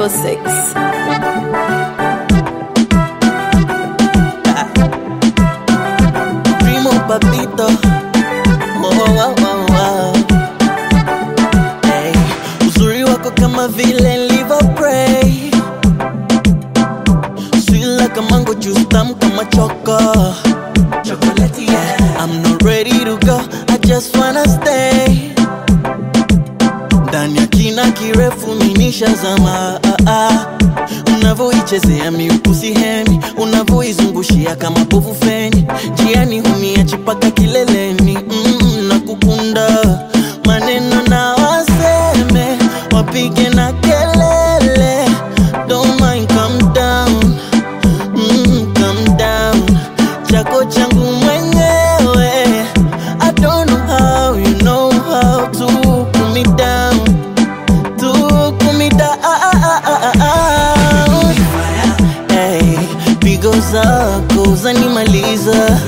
06. Primo papito oh, oh, oh, oh. Hey, uzuri wako kama vile liver pray Sweet like a mango juice tamu kama choko Chocolate, yeah. I'm not ready to go I just wanna stay ndani ya kina kirefu minishazama ah, ah. unavoichezea miukusi hemi unavoizungushia kama povu feni jiani humiachi paka kileleni mm, na kukunda maneno na waseme wapige na kelele Don't mind, calm down mm, calm down chako changu mwenyewe I don't know how you know how to cool me down to cool me down hey, pigo zako zanimaliza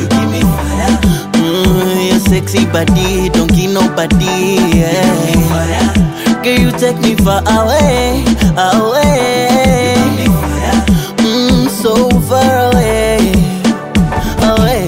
mm, your sexy body don't give nobody yeah. Girl, you take me far away, away mm, so far away, away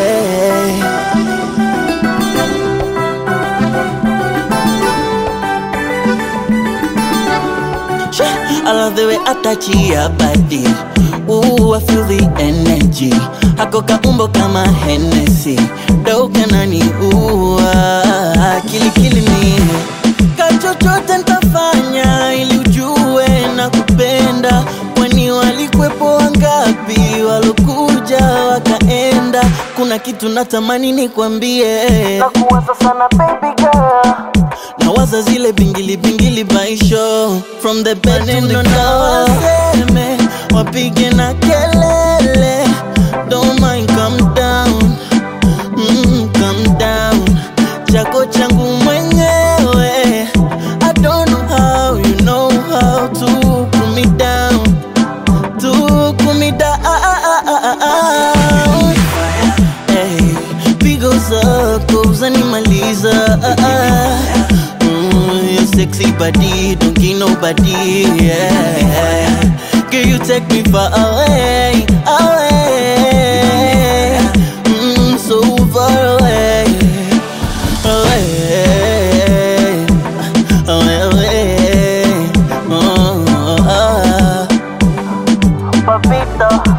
I love the way I touch your body. Ooh, I feel the energy. Hako kaumbo kama Hennessy. Doka nani ooh, ah, kili kili ni. Kachochote ntafanya ili ujue na kupenda. Kwani walikwepo wangapi walokuja wakaenda? Kuna kitu natamani nikwambie. Nakuwaza sana baby girl nawaza zile bingili bingili baisho from the bed to the car waseme wapige na kelele don't mind calm down mm, calm down chako changu mwenyewe I don't know how you know how to cool me down to cool me down Hey, pigo zako zanimaliza mm, Your sexy body don't give nobody yeah. Girl, you take me far away, away mm, So far away, away, away, away. Oh, oh, oh. Papito